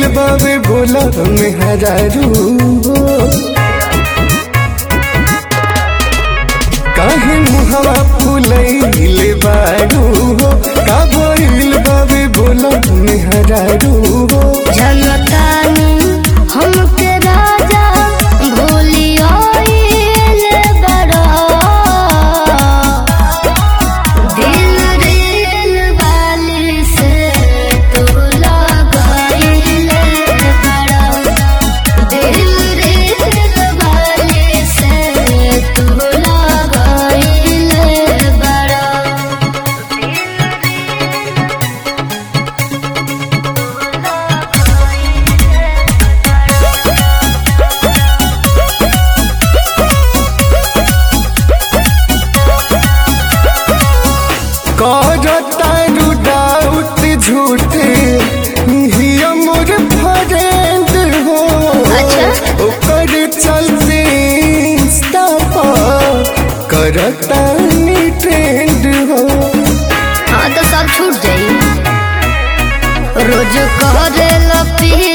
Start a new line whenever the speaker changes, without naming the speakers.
बाबे बोला मेहरारू काहे मुहवा फुलैले बारू हो का भइल बाबे बोला मेहरारू हो
जनतानी हमके राजा भूलियो बड़ा दिल रेल वाली से तू लगाइले बड़ा दिल रेल वाली से तू लगाइले बड़ा
करतारू डाउट झूठे हिया मोर फ्रेंड हो
अच्छा।
ओकर चलते इंस्टा पर करतानी ट्रेंड हो
हाँ तो सब छूट जाई रोज करे लपी